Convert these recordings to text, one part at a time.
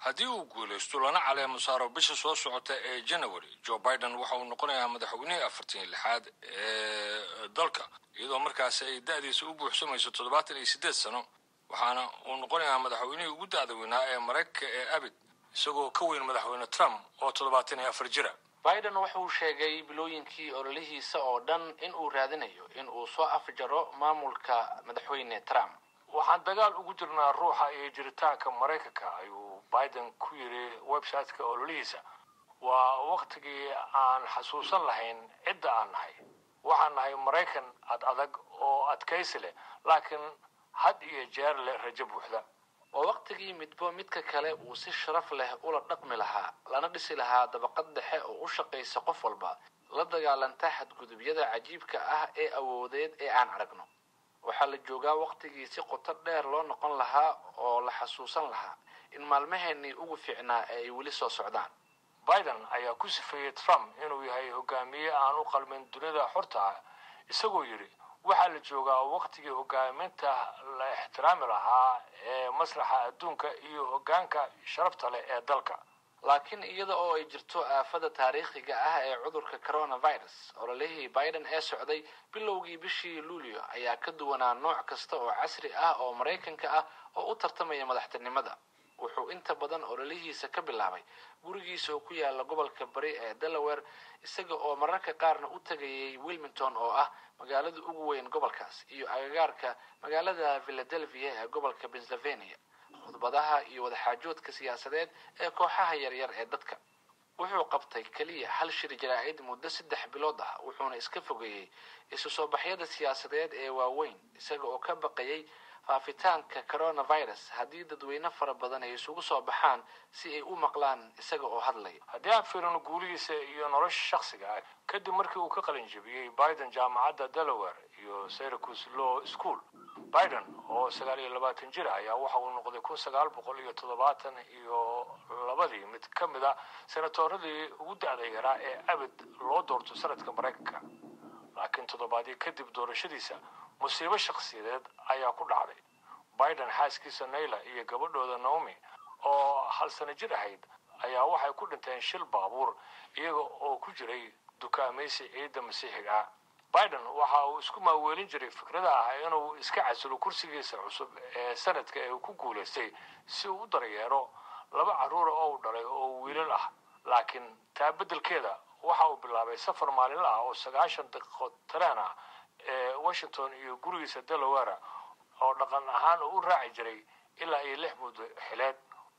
haddii uu guulaysto lana caleemo saaro bisha soo socota ee january joe biden waxa uu noqonayaa madaxweynihii afartan iyo lixaad ee dalka iyadoo markaasi ay da-diisa u buuxsamayso toddobaatan iyo siddeed sano waxaana uu noqonayaa madaxweynihii ugu da-da weynaa ee maraykanka ee abid isagoo ka weyn madaxweyne trump oo toddobaatan iyo afar jira biden wuxuu sheegay bilooyinkii ololihiisa oo dhan in uu raadinayo in uu soo afjaro maamulka madaxweyne trump waxaan dagaal ugu jirnaa ruuxa iyo jiritaanka maraykanka ayuu biden ku yidhi website-ka ololihiisa waa waktigii aan xasuusan lahayn cidda aan nahay waxaan nahay maraykan ad adag oo adkaysi leh laakiin had iyo jeer leh rajo buuxda waa waktigii midbo midka kale uu si sharaf leh ula dhaqmi lahaa lana dhisi lahaa dabaqad dhexe oo u shaqaysa qof walba la dagaalanta xadgudubyada cajiibka ah ee awoodeed ee aan aragno waxaa la joogaa waktigii si qoto dheer loo noqon lahaa oo la xasuusan lahaa in maalmaheenii ugu fiicnaa ee ay weli soo socdaan biden ayaa ku sifeeyey trump inuu yahay hogaamiye aan u qalmin dunida xorta ah isagoo yidhi waxaa la joogaa waktigii hogaaminta la ixtiraami lahaa ee masraxa adduunka iyo hoggaanka sharafta leh ee dalka laakiin iyada oo ay jirto aafada taariikhiga ah ee cudurka coronavirus ololihii biden ee socday bilowgii bishii luulyo ayaa ka duwanaa nooc kasta oo casri ah oo maraykanka ah oo u tartamaya madaxtinimada wuxuu inta badan ololihiisa ka bilaabay gurigiisa oo ku yaala gobolka bari ee delaware isaga oo mararka qaarna u tegayay wilmington oo ah magaalada ugu weyn gobolkaas iyo agagaarka magaalada philadelphia ee gobolka pennsylvania khudbadaha iyo wadaxaajoodka siyaasadeed ee kooxaha yaryar ee dadka wuxuu qabtay keliya hal shir jaraa'id muddo saddex bilood ah wuxuuna iska fogeeyey isu soo baxyada siyaasadeed ee waaweyn isaga oo ka baqayay faafitaanka coronavirus haddii dadweyne fara badan ay isugu soo baxaan si ay u maqlaan isaga oo hadlaya haddii aan fiirino guulihiisa iyo nolosha shakhsiga ah kadib markii uu ka qalin jebiyey biden jaamacadda delaware iyo syracuse law school biden oo sagaal iyo labaatan jir ayaa waxa uu noqday kun sagaal boqol iyo toddobaatan iyo labadii mid ka mid a senatoradii ugu da-da yaraa ee abid loo doorto sanadka maraykanka laakiin toddobaadii kadib doorashadiisa musiibo shakhsiyadeed ayaa ku dhacday biden xaaskiisa nayla iyo gabadhooda naomi oo hal sano jir ahayd ayaa waxay ku dhinteen shil baabuur iyaga oo ku jiray dukaamaysi ciidda masiixiga ah biden waxa uu isku maaweelin jiray fikrada ah inuu iska casilo kursigiisa cusub ee sanadka ee uu ku guulaystay si uu u daryeero laba carruura oo u dhalay oo wiilal ah laakiin taa beddelkeeda waxa uu bilaabay safar maalinla ah oo sagaashan daqiiqo tareen ah ee washington iyo gurigiisa delaware oo dhaqan ahaan uu u raaci jiray ilaa iyo lix muddo xileed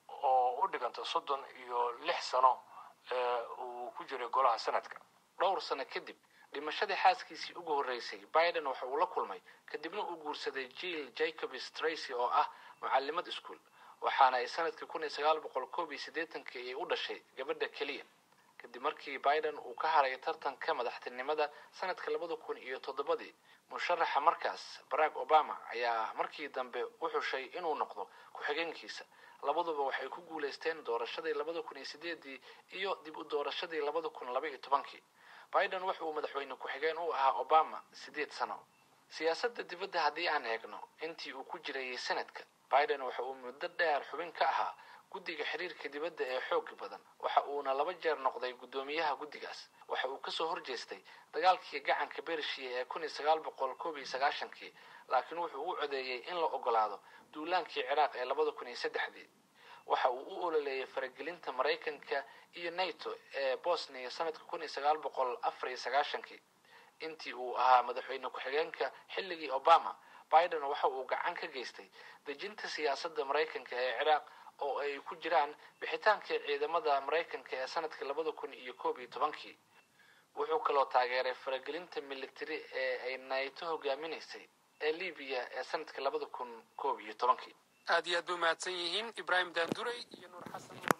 oo u dhiganta soddon iyo lix sano ee uu ku jiray golaha sanadka dhowr sano kadib dhimashadii xaaskiisii ugu horreysay biden waxa uu la kulmay kadibna uu guursaday jill jacobs tracy oo ah mucalimad iskuol waxaana ay sanadkii kun iyo sagaal boqol koob iyo siddeetankii ay u dhashay gabadha keliya kadib markii biden uu ka haray tartanka madaxtinimada sanadka labada kun iyo toddobadii musharaxa markaas barack obama ayaa markii dambe u xushay inuu noqdo ku-xigeenkiisa labaduba waxay ku guulaysteen doorashadii labada kun iyo sideedii iyo dib u doorashadii labada kun laba iyo tobankii biden waxa uu madaxweyne ku-xigeen u ahaa obama siddeed sano siyaasadda dibadda haddii aan eegno intii uu ku jirayay sanadka biden waxa uu muddo dheer xubin ka ahaa guddiga xiriirka dibadda ee xooga badan waxa uuna laba jeer noqday guddoomiyaha guddigaas waxa uu kasoo horjeestay dagaalkii gacanka bershiya ee kun iyo sagaal boqol koob iyo sagaashankii laakiin wuxuu u codeeyey in la ogolaado duulaankii ciraaq ee labada kun iyo saddexdii waxa uu u ololeeyay faragelinta maraykanka iyo nato ee bosnia sanadka kun iyo sagaal boqol afar iyo sagaashankii intii uu ahaa madaxweyne ku-xigeenka xilligii obama biden waxa uu gacan ka geystay dejinta siyaasadda maraykanka ee ciraaq oo ay ku jiraan bixitaankii ciidamada maraykanka ee sanadkii labada kun iyo koob iyo tobankii wuxuu kaloo taageeray faragelinta militari ee ay nato hogaaminaysay ee libiya ee sanadkii labada kun koob iyo tobankii aad iyo aad bay umahadsan yihiin ibraahim daanduray iyo nuur xasan